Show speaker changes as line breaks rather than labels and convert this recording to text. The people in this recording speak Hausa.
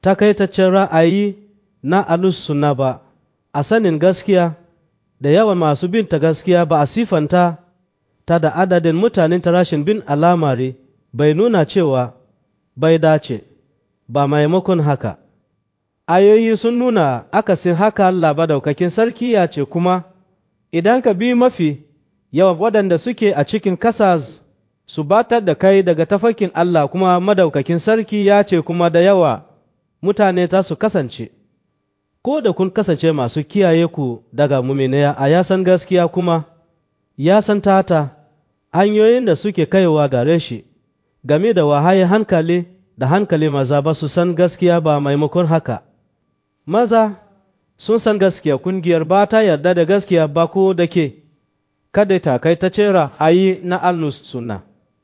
takaitaccen ra'ayi na alus sunna ba a sanin gaskiya da yawan masu bin ta gaskiya ba a sifanta ta da adadin mutanen ta rashin bin alamari bai nuna cewa bai dace ba maimakon haka ayoyi sun nuna akasin haka Allah daukakin sarki ya ce kuma idan ka bi mafi yawan waɗanda suke a cikin kasa su batar da kai daga tafarkin Allah kuma madaukakin sarki ya ce kuma da yawa mutane ta su kasance ko da kun kasance masu kiyaye ku daga muminaya a yasan gaskiya kuma ya san tata hanyoyin da suke kaiwa gare shi game da wahaye hankali da hankali maza ba su san gaskiya ba maimakon haka maza sun san gaskiya kungiyar ba ta yarda da gaskiya ba ko da ke kada ta kai ta cera ayi na alnus suna